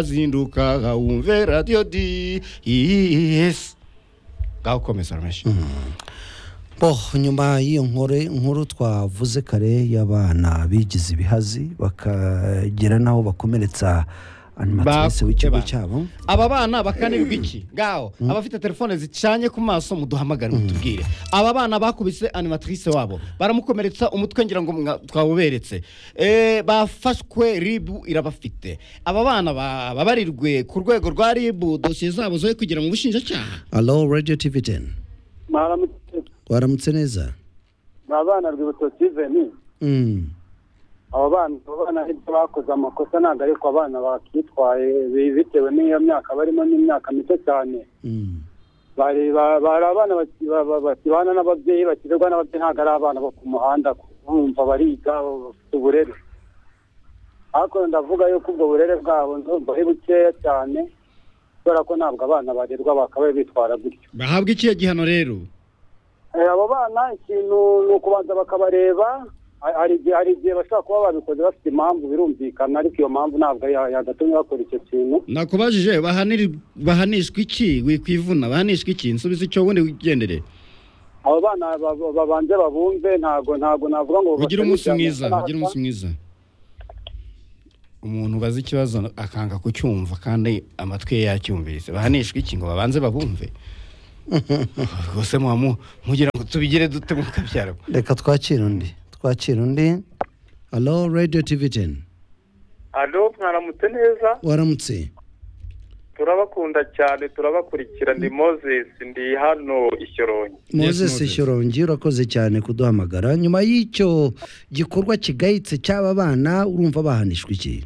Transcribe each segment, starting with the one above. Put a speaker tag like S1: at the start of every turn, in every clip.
S1: hazinduka hawumve radiyo di yes ngaho komeza rwinshi
S2: bo nyuma y'iyo nkore nkuru twavuze kare y'abana bigize ibihazi bakagera n'aho bakomeretsa
S1: Bakute
S2: animatirisi w'ikigo
S1: ba-
S2: cyabo
S1: aba bana bakanirwa iki ngaho abafite telefone zicanye ku maso muduhamagare mutubwire aba bana bakubise animatrice wabo baramukomeretsa umutwe ngira ngo mwa- twawuberetse Eh, bafashwe ribu irabafite aba bana ba- babarirwe ku rwego rwa ribu dosiye zabo zo kugira mu bushinjacyaha
S2: alo radiyo tivi teni
S3: mwaramutse
S2: waramutse neza
S3: mwa bana rwibutso siveni
S2: Mm.
S3: abo bana abo bana ibyo bakoze amakosa ntabwo ariko abana bakitwaye bi- bitewe n'iyo myaka barimo n'imyaka mito cyane
S2: Mm.
S3: bari ba- bari abana baki- ba- ba- bakibana n'ababyeyi bakirerwa n'ababyeyi ntabwo ari abana bo ku muhanda bumva bariga bafite uburere ariko ndavuga yuko ubwo burere bwabo ndumva ari bukeya cyane kubera ko ntabwo abana barerwa bakabaye bitwara gutyo
S1: bahabwa ikihe gihano rero
S3: Eh, abo bana ikintu ni ukubanza bakabareba Ha- hari igihe hari igihe bashobora kuba babikoze bafite impamvu birumvikana ariko iyo mpamvu ntabwo ya- yagatumye bakora icyo kintu
S1: nakubajije bahaniri- bahanishwa iki wikwivuna bahanishwa iki nsubiza icyo ubundi wigendere
S3: abo bana ba- babanze babumve ntabwo ntabwo navuga ngo
S1: ugire umunsi
S3: bafate
S1: mwiza
S3: ibyaha
S1: ugire umunsi mwiza umuntu ubaza ikibazo akanga kucyumva kandi amatwi ye yacyumvise bahanishwa iki ngo babanze babumve rwose muba mu- mugira ngo tubigire dute mukabyara
S2: reka twakire undi twakire undi alo radiyo tivi teni
S4: alo mwaramutse neza
S2: waramutse
S4: turabakunda cyane turabakurikira ndi moses ndi hano i shyorongi
S2: moses
S1: Moses.
S2: shyorongi urakoze cyane kuduhamagara nyuma y'icyo gikorwa kigayitse cy'aba bana urumva bahanishwa iki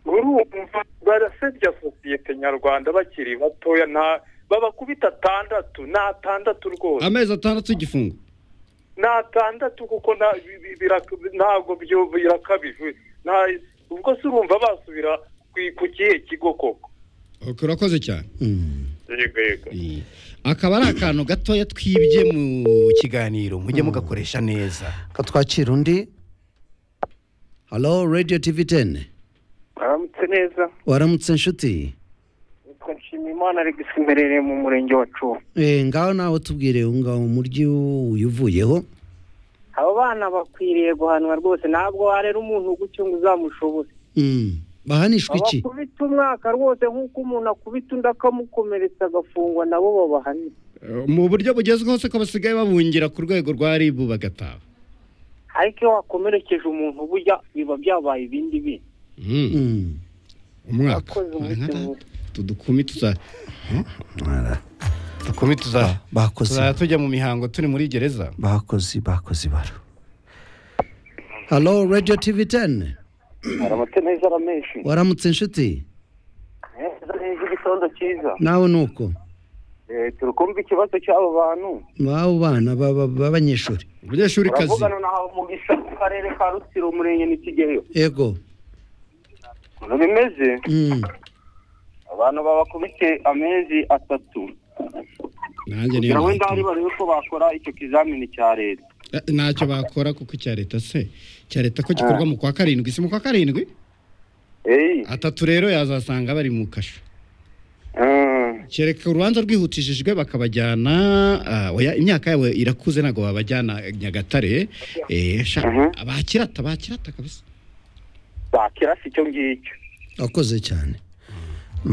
S4: urumva barasebya sosiyete nyarwanda bakiri batoya nta babakubita atandatu ni atandatu rwose
S1: amezi atandatu y'igifungo
S4: ni atandatu kuko nta- bi- bi- bira- ntabwo byo birakabije nta- ubwo se urumva basubira ku- ku kihe kigo koko
S1: Ok, urakoze cyane
S2: Mm.
S4: yego yego
S1: Eh, akaba ari akantu gatoya twibye mu kiganiro mujye mugakoresha neza
S2: reka twakire undi alo radiyo tivi teni
S5: aramutse neza
S2: waramutse nshuti
S5: nitwa nshimiyimana alex mberereye mu murenge wa cuba
S2: Eh, ngaho nawe tubwire uwo ngaho umuryi uyu uvuyeho
S5: abo bana bakwiriye guhanwa rwose ntabwo warera umuntu gutyo ngo uzamushobore
S2: Mm. bahanishwa iki
S5: abakubita umwaka rwose nk'uko umuntu akubita undi akamukomeretsa agafungwa nabo babahanira
S1: Eh, mu buryo bugezweho se ko basigaye babungira ku rwego rwa ribu bagataba
S5: ariko iyo wakomerekeje umuntu burya biba byabaye ibindi bintu
S1: Mm.
S2: Mm.
S1: umwaka
S5: akoze umuti mwiza
S1: tudukumi tuza dukumi tuza
S2: bakoze
S1: tuzajya tujya mu mihango turi muri gereza
S2: bakozi bakozi baro halo radiyo tivi teni
S3: aramutse neza aramenshi
S2: waramutse inshuti
S3: neza neza igitondo cyiza
S2: nawe ni uko
S3: turi kumva ikibazo cy'abo bantu
S2: babo bana baba- b'abanyeshuri
S1: umunyeshuri kazi
S3: na mugisha mu karere ka rutsiro umurenge n'ikigeyo
S2: yego
S3: ukuntu bimeze
S2: Mm.
S3: abantu babakubise amezi atatu
S1: nanjye niyo nahitamo.
S3: barebe ko bakora icyo kizamini cya leta
S1: Eh, ntacyo bakora kuko icya leta se icya leta ko gikorwa mu kwa karindwi si mu kwa karindwi
S3: eyi
S1: atatu rero yazasanga bari mu kasho kereka urubanza rwihutishijwe bakabajyana ah, oya imyaka yabo irakuze ntabwo babajyana nyagatare eh, sha- bakirata bakirata kabisa
S3: bakirasa icyo ngicyo
S2: akoze cyane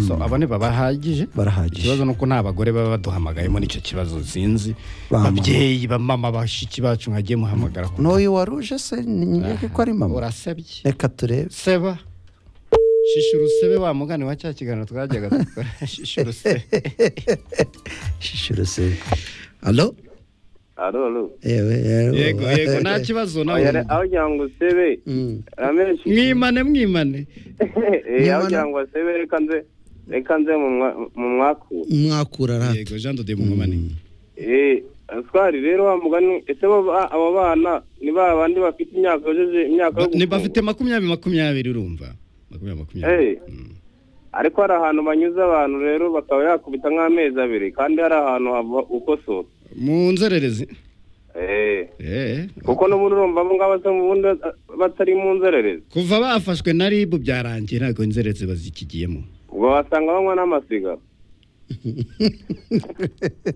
S1: So, abone babahagije ikibazo
S2: barahagije
S1: ni uko nta bagore baba baduhamagayemo nicyo kibazo sinzi
S2: Ba mama.
S1: babyeyi bamama bashiki bacu mwagiye muhamagara ku-
S2: n'uyu waruje se nyine ko ari mama
S1: urasebye
S2: reka turebe
S1: seba shisha urusebe wa mugani wa cya kiganiro twajyaga dukora shisha urusebe
S2: shishiro se halo
S3: alo alo
S2: yewe
S1: yego yego nta kibazo nawe
S3: aho cyangwa usebe
S2: Mm.
S3: ramenshi
S1: mwimane mwimane
S3: Eh, aho
S2: Nyamara-
S3: cyangwa usebe reka nze reka nze mu mwa- mu mwakura
S2: mwakura rata
S1: yego jean dode mugomane
S3: eh aswari rero wa mugani ese bo ba- abo bana ni ba bandi bafite imyaka yojeje imyaka yo
S1: Ba- ni
S3: gufungwa.
S1: bafite makumyabiri makumyabiri urumva makumyabiri makumyabiri
S3: Eh. ariko hari ahantu banyuze abantu rero bakaba yakubita nk'amezi abiri kandi hari ahantu hava ukosora
S1: mu nzererezi
S4: eh
S1: Eh,
S4: kuko n'ubundi urumva abo ngabo se ubundi eh, batari mu nzererezi
S1: kuva bafashwe na ribu byarangiye ntabwo inzererezi bazikigiyemo
S4: ubwo wasanga banywa n'amasiga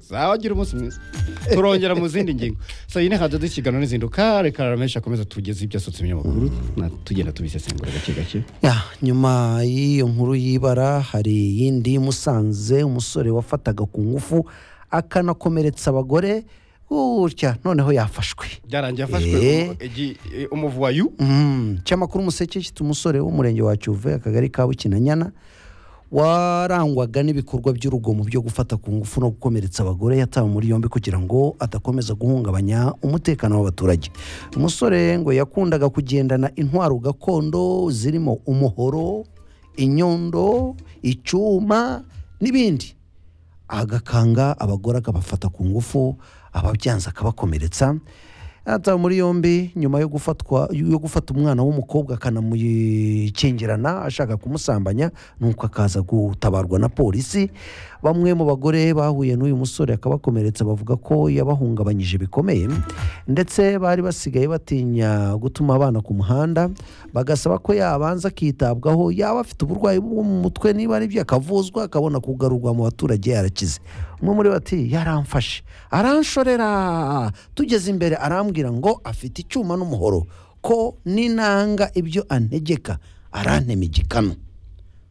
S1: sawa gira umunsi mwiza turongera mu zindi ngingo so iyi ni hajya dukiganwa n'izinduka reka ramenshi akomeza tugeze ibyo asutse ibinyamakuru na tugenda tubisesengura gake gake
S2: Ya, nyuma y'iyo nkuru y'ibara hari iyindi musanze umusore wafataga ku ngufu akanakomeretsa abagore gutya noneho yafashwe
S1: byarangiye afashwe
S2: Eh.
S1: umu- igi- eh, umuvuwayu
S2: Mm, cyamakuru umuseke cyitwa umusore w'umurenge wa cyuve akagari ka bukinanyana warangwaga n'ibikorwa by'urugomo byo gufata ku ngufu no gukomeretsa abagore yatawe muri yombi kugira ngo adakomeza guhungabanya umutekano w'abaturage umusore ngo yakundaga kugendana intwaro gakondo zirimo umuhoro inyondo icyuma n'ibindi agakanga abagore akabafata ku ngufu ababyanza akabakomeretsa yatawe muri yombi nyuma yo gufatwa yo gufata umwana w'umukobwa akanamukingirana ashaka kumusambanya nuko akaza gutabarwa na polisi bamwe mu bagore bahuye n'uyu musore akabakomeretsa bavuga ko yabahungabanyije bikomeye ndetse bari basigaye batinya gutuma abana ku muhanda bagasaba ko yabanza akitabwaho yaba afite uburwayi bwo mu mutwe niba ari byo akavuzwa akabona kugarurwa mu baturage yarakize umwe muri bo ati yaramfashe aranshorera tugeze imbere arambwira ngo afite icyuma n'umuhoro ko ninanga ibyo antegeka arantema igikanu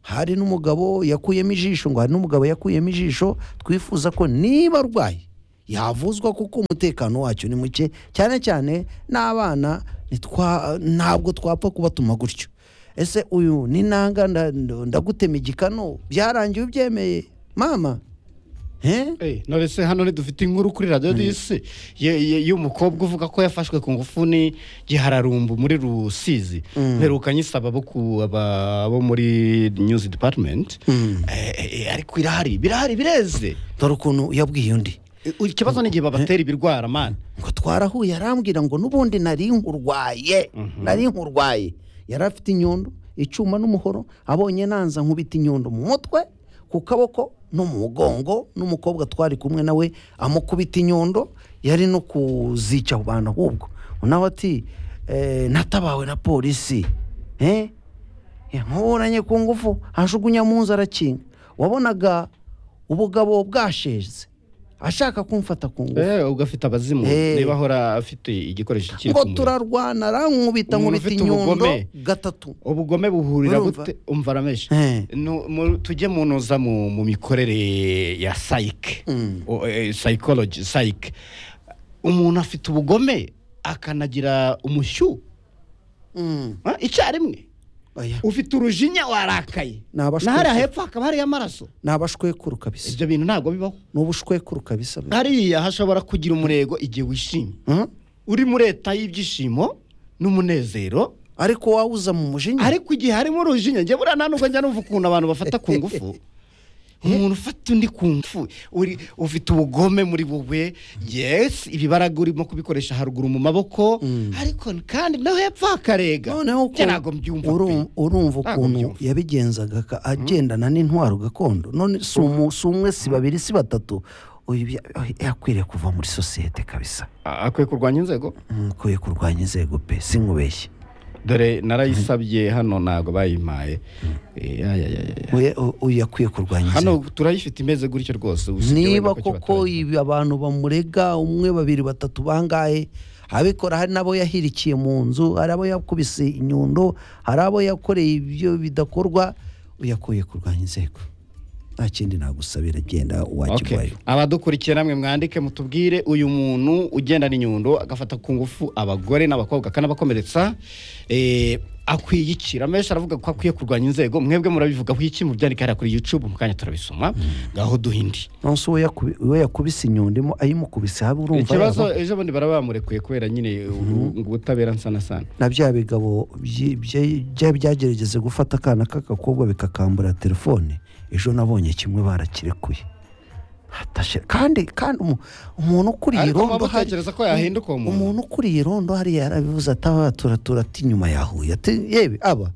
S2: hari n'umugabo yakuyemo ijisho ngo hari n'umugabo yakuyemo ijisho twifuza ko niba arwaye yavuzwa kuko umutekano wacyo ni muke cyane cyane n'abana ntitwa- ntabwo twapfa kubatuma gutyo ese uyu ni nanga nda- ndagutema igikano byarangiye ubyemeye mama he
S1: Eh, none se hano ntidufite inkuru kuri radiyo disi ye- ye- y'umukobwa uvuga ko yafashwe ku ngufu ni gihararumbu muri rusizi mperukanye isaba bo ku aba- abo muri news department Eh, eh, eh, ariko irahari birahari bireze
S2: dore ukuntu yabwiye undi
S1: Eh, ikibazo ni igihe babatera ibirwara mani
S2: ngo twarahuye arambwira ngo n'ubundi nari nkurwaye nari nkurwaye yari afite inyundo icyuma n'umuhoro abonye nanza nkubita inyundo mu mutwe ku kaboko no mu mugongo n'umukobwa twari kumwe nawe amukubita inyundo yari no kuzica abo bantu ahubwo nawe ati "Eh, natabawe na polisi eh? nkuburanye ku ngufu ajugunya mu nzu arakinga wabonaga ubugabo bwasheze ashaka kumfata ku ngufu
S1: Eh, ubwo afite abazimu
S2: Eh.
S1: niba ahora afite igikoresho kiri
S2: ngo
S1: ku muriro.
S2: turarwana arankubita
S1: Umuntu
S2: nkubita
S1: ufite
S2: inyundo
S1: ubugome.
S2: gatatu
S1: ubugome buhurira
S2: Urumva?
S1: gute umva rameshe
S2: Eh.
S1: Nu- mu- tujye mu ntuza mu mu mikorere ya psyche
S2: Mm.
S1: O- eh, psychology psyche umuntu afite ubugome akanagira umushyuho
S2: Mm,
S1: ah, icyarimwe
S2: oya.
S1: ufite urujinya warakaye
S2: Ni abashwe-
S1: na hariya hepfo hakaba hariyo amaraso
S2: ni abashwekuru kabisa
S1: ibyo bintu ntabwo bibaho
S2: ni ubushwekuru kabisa
S1: hariya hashobora kugira umurego igihe wishimye
S2: Mm?
S1: uri muri leta y'ibyishimo n'umunezero
S2: ariko wawuza mu mujinya
S1: ariko igihe harimo urujinya njye buriya nta nubwo njya numva ukuntu abantu bafata ku ngufu umuntu ufata undi ku ngufu uri ufite ubugome muri wowe yesi ibibaraga urimo kubikoresha haruguru mu maboko ariko kandi no hepfo hakarega
S2: noneho ko
S1: Njye ntabwo mbyumva pe.
S2: uru- urumva
S1: Ntabwo
S2: ukuntu
S1: mbyumva.
S2: yabigenzaga aka- agendana n'intwaro gakondo none si umu- si umwe si babiri si batatu uyu bya- yakwiriye kuva muri sosiyete kabisa
S1: A- akwiye kurwanya inzego
S2: nkwiye kurwanya inzego pe sinkubeshye
S1: dore narayisabye hano ntabwo bayimpaye Eh, ay, ay, ay, ay.
S2: Oya- o- oya, akwiye kurwanya inzego
S1: hano turayifite imeze gutyo rwose usibye wenda
S2: niba
S1: ko
S2: koko
S1: kibatanga.
S2: ibi abantu bamurega umwe babiri batatu bangahe abikora hari n'abo yahirikiye mu nzu hari abo yakubise inyundo hari abo yakoreye ibyo bidakorwa uyakuye kurwanya inzego nta kindi nagusabira genda
S1: Okay.
S2: uwakigwayo
S1: abadukurikiye namwe mwandike mutubwire uyu muntu ugendana inyundo agafata ku ngufu abagore n'abakobwa akanabakomeretsa eh, akwiye iki ramenshi aravuga ko akwiye kurwanya inzego mwebwe murabivugaho iki mubyandika hariya kuri youtube mu kanya turabisoma ngaho duhindi
S2: nonse uwo yakubi- uwo yakubise inyundo imo- ayimukubise habe urumva
S1: ikibazo
S2: yaba
S1: ejo bundi barabamurekuye kubera nyine ubutabera nsana sana
S2: na bya bigabo byi- bya- bya- byagerageze gufata akana k'agakobwa bikakambura telefone ejo nabonye kimwe barakirekuye Hatashe- kandi kandi umu- umuntu ukuriye
S1: Ariko
S2: irondo
S1: waba
S2: hari-
S1: utekereza ko yahinduka uwo muntu?
S2: umuntu ukuriye irondo hariya yarabivuze atabaturaturatura ati inyuma yahuye ati yewe aba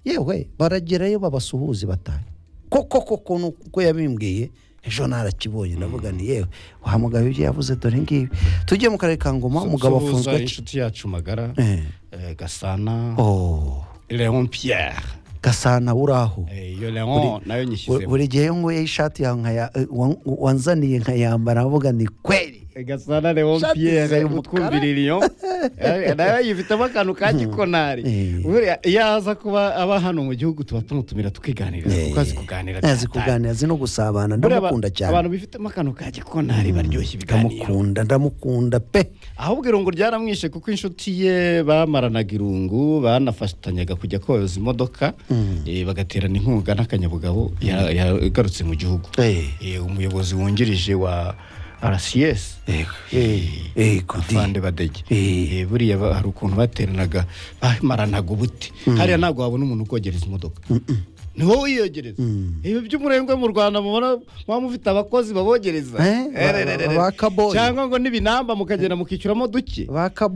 S2: yewe baragerayo babasuhuze batahe koko koko nuko yabimbwiye ejo narakibonye ndavuga ni yewe wa mugabo ibyo yavuze dore ngibi tujye mu karere ka ngoma umugabo afunzwe
S1: Suhuza
S2: aci-
S1: inshuti yacu magara
S2: Eh.
S1: eh, gasana
S2: Oh,
S1: leon pierre
S2: gasana uraho
S1: Eh, iyo leon nayo
S2: Bu-
S1: nyishyizemo
S2: buri gihe iyo nguye ishati yawe nkaya eh, wan- wanzaniye nkayambara avuga ni kweri
S1: Eh, gasana leon
S2: Shati
S1: pierre
S2: zayo umukara.
S1: utwumvira iriyo nayo yifitemo akantu ka gikonari
S2: Eh.
S1: Buriya iyo aza kuba aba hano mu gihugu tuba tumutumira tukiganira kuko azi
S2: Eh,
S1: kuganira cyane.
S2: azi kuganira azi no gusabana
S1: Buriya aba-
S2: ndamukunda cyane
S1: abantu bifitemo akantu ka gikonari baryoshya ibiganiro
S2: ndamukunda ndamukunda pe
S1: ahubwo irungu ryaramwishe kuko inshuti ye bamaranaga irungu banafatanyaga kujya koyoza imodoka eh, bagaterana inkunga n'akanyabugabo ya- yagarutse mu gihugu
S2: Eh.
S1: Eh, umuyobozi wungirije wa rcs
S2: eh, Kudi.
S1: afande badege
S2: Eh.
S1: Eh, buriya ba- hari ukuntu bateranaga bamaranaga ubuti hariya ntabwo wabona umuntu ukogereza imodoka ni wowe uyiyogereza ibi by'umurengwe mu rwanda mubona muba mufite abakozi babogereza
S2: Eh, ba- ba- ba- ba- kaboyi.
S1: cyangwa ngo n'ibinamba mukagenda mukishyuramo duke
S2: bakabo